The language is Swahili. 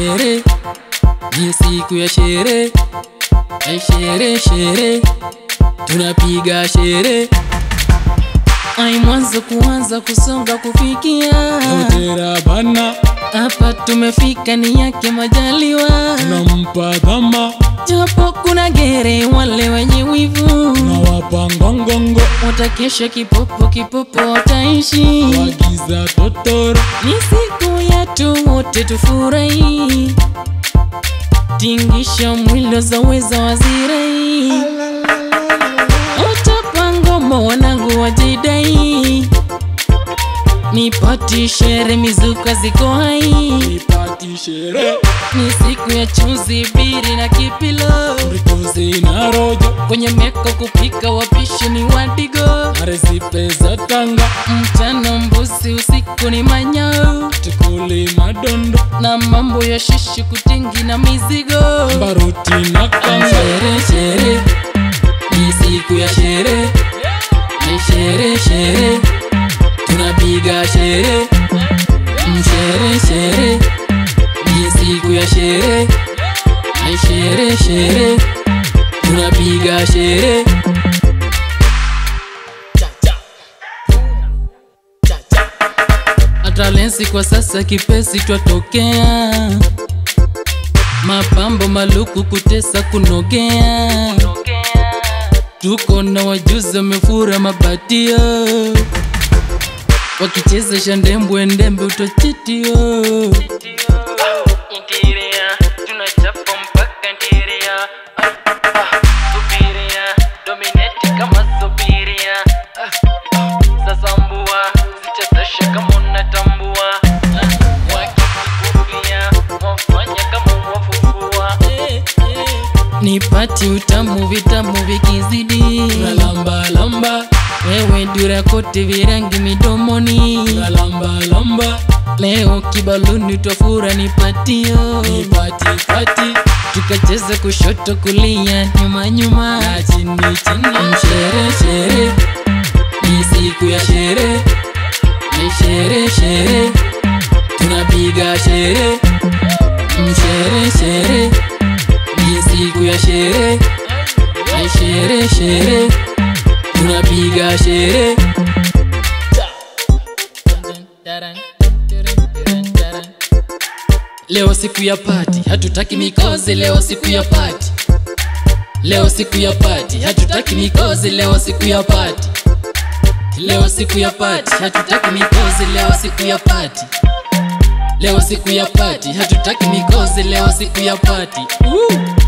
shere ni siku ya shere Ai shere shere tunapiga shere ai mwanzo kuanza kusonga kufikia Hotera bana hapa tumefika ni yake majaliwa nampa dhama japo kuna gere wale wenye wivu na wapangongongo watakesha kipopo kipopo wataishi wagiza totoro ni siku yetu wote tufurahi tingisha mwilo za weza wazirai utapangoma wanangu wajidai nipati shere mizuka ziko hai ipati shere ni siku ya chuzi biri na kipilo rituzi na rojo kwenye meko kupika wapishi ni wadigo arezipe za tanga mchana mbuzi usiku ni manyau tukuli madondo na mambo ya shishu kutingi na mizigo baruti na kanga shere shere ni siku ya shere ni shere shere tunapiga shere mshere shere ni siku ya shere ni shere shere tunapiga shere hata lensi kwa sasa kipesi twatokea mapambo maluku kutesa kunogea tuko na wajuzi wamefura mabatio wakicheza shandembwe ndembe utachitio nipati utamu vitamu vikizidi lamba lamba wewe dura kote virangi midomoni lamba lamba leo kibaluni twafura nipatio ipati pati tukacheza kushoto kulia nyuma nyuma na chini chini mshere shere ni siku ya shere ni shere shere tunapiga shere mshere shere ni siku ya shere ni shere shere tunapiga shere leo siku ya pati hatutaki mikozi leo siku ya pati leo siku ya pati hatutaki mikozi leo siku ya pati leo siku ya pati hatutaki mikozi leo siku ya pati leo siku ya pati hatutaki mikozi leo siku ya pati uh!